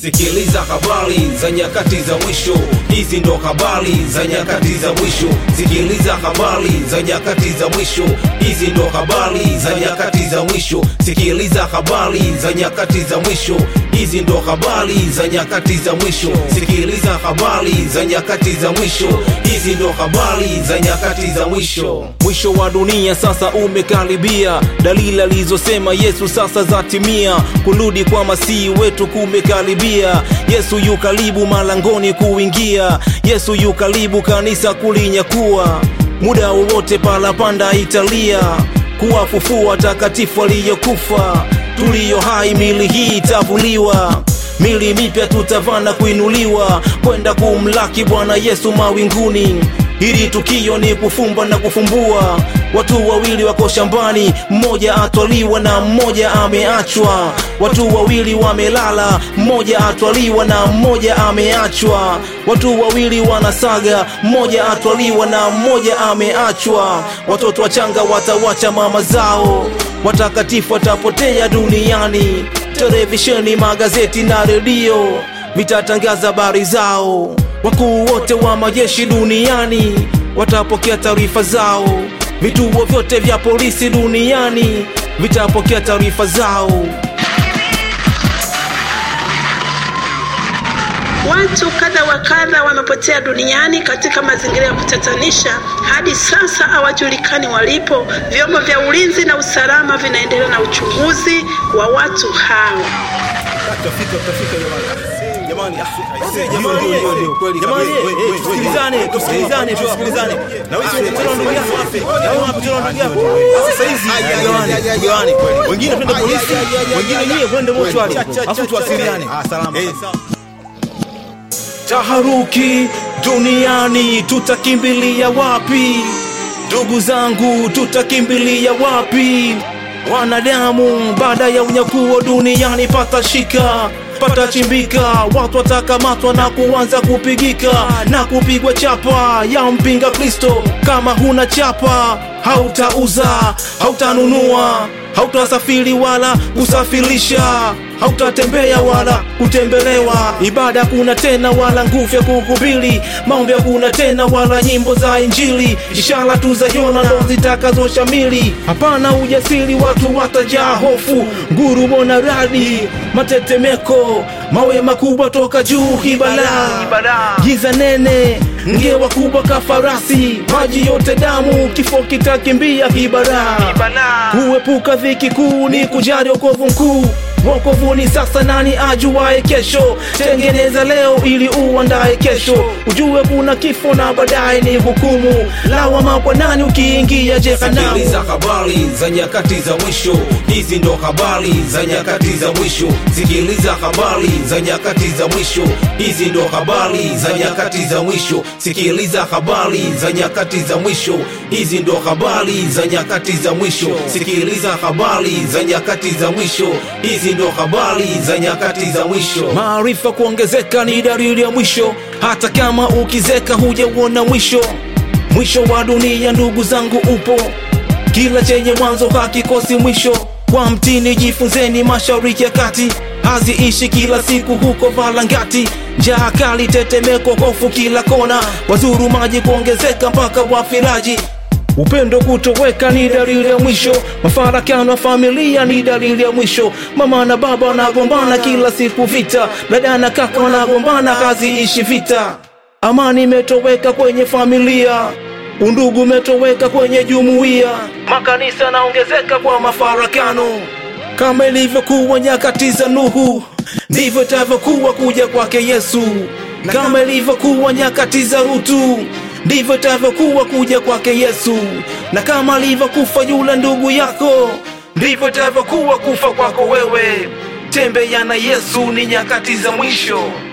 Sikiliza habari za nyakati za mwisho, hizi ndo habari za nyakati za mwisho. Sikiliza habari za nyakati za mwisho, hizi ndo habari za nyakati za mwisho. Sikiliza habari za nyakati za mwisho, hizi ndo habari za nyakati za mwisho. Sikiliza habari za nyakati za mwisho, hizi ndo habari za nyakati za mwisho. Mwisho wa dunia sasa umekaribia, dalili alizosema Yesu sasa zatimia. Kurudi kwa masihi wetu kumekaribia. Yesu yu karibu malangoni kuingia. Yesu yu karibu kanisa kulinyakua. Muda wowote parapanda italia kuwafufua takatifu aliyokufa. Tuliyo hai mili hii itavuliwa mili mipya tutavana kuinuliwa kwenda kumlaki Bwana Yesu mawinguni. Hili tukio ni kufumba na kufumbua. Watu wawili wako shambani, mmoja atwaliwa na mmoja ameachwa. Watu wawili wamelala, mmoja atwaliwa na mmoja ameachwa. Watu wawili wanasaga, mmoja atwaliwa na mmoja ameachwa. Watoto wachanga watawacha mama zao, watakatifu watapotea duniani. Televisheni, magazeti na redio vitatangaza habari zao. Wakuu wote wa majeshi duniani watapokea taarifa zao. Vituo vyote vya polisi duniani vitapokea taarifa zao. Watu kadha wa kadha wamepotea duniani katika mazingira ya kutatanisha. Hadi sasa hawajulikani walipo. Vyombo vya ulinzi na usalama vinaendelea na uchunguzi wa watu hao. tusikilizane tusikilizane tusikilizane na wewe tena ndugu yako na wewe hapo tena ndugu yako sasa hizi gawane gawane wengine twende polisi wengine nyie kwende mochwali afu tuwasiliane salama Taharuki duniani, tutakimbilia wapi? Ndugu zangu, tutakimbilia wapi? Wanadamu baada ya unyakuo duniani patashika patachimbika, watu watakamatwa na kuanza kupigika na kupigwa chapa ya mpinga Kristo. Kama huna chapa, hautauza, hautanunua, hautasafiri wala kusafirisha, hautatembea wala kutembelewa. Ibada kuna tena wala nguvu ya kuhubiri, maombi hakuna tena wala nyimbo za Injili. Ishara tu za Yona ndo zitakazoshamili. Hapana ujasiri, watu watajaa hofu, ngurumo na radi, matetemeko, mawe makubwa toka juu, hibala, giza nene, ngewa kubwa kafarasi, maji yote damu, kifo kitakimbia hibara. Kuepuka dhiki kuu ni kujali wokovu mkuu wokovuni sasa, nani ajuaye kesho? Tengeneza leo ili uandaye kesho, ujue kuna kifo na baadaye ni hukumu. Lawama kwa nani ukiingia jehanamu? Sikiliza habari za nyakati za mwisho, hizi ndo habari za nyakati za mwisho. Sikiliza habari za nyakati za mwisho, hizi ndo habari za nyakati za mwisho. Sikiliza habari za nyakati za mwisho, hizi ndo habari za nyakati za mwisho. Sikiliza habari za nyakati za mwisho, hizi ndo habari za nyakati za mwisho. Maarifa kuongezeka ni dalili ya mwisho, hata kama ukizeka hujauona mwisho. Mwisho wa dunia, ndugu zangu, upo. Kila chenye mwanzo hakikosi mwisho. Kwa mtini jifunzeni, mashariki ya kati haziishi kila siku huko Valangati. Njaa kali, tetemeko, hofu kila kona, wazuru maji kuongezeka mpaka wafiraji Upendo kutoweka ni dalili ya mwisho. Mafarakano ya familia ni dalili ya mwisho. Mama na baba wanagombana kila siku, vita. Dada na kaka wanagombana, haziishi vita. Amani imetoweka kwenye familia, undugu umetoweka kwenye jumuiya. Makanisa yanaongezeka kwa mafarakano, kama ilivyokuwa nyakati za Nuhu, ndivyo itavyokuwa kuja kwake Yesu. Kama ilivyokuwa nyakati za Rutu, ndivyo itavyokuwa kuja kwake Yesu. Na kama alivyokufa yule ndugu yako, ndivyo itavyokuwa kufa kwako wewe. Tembea na Yesu, ni nyakati za mwisho.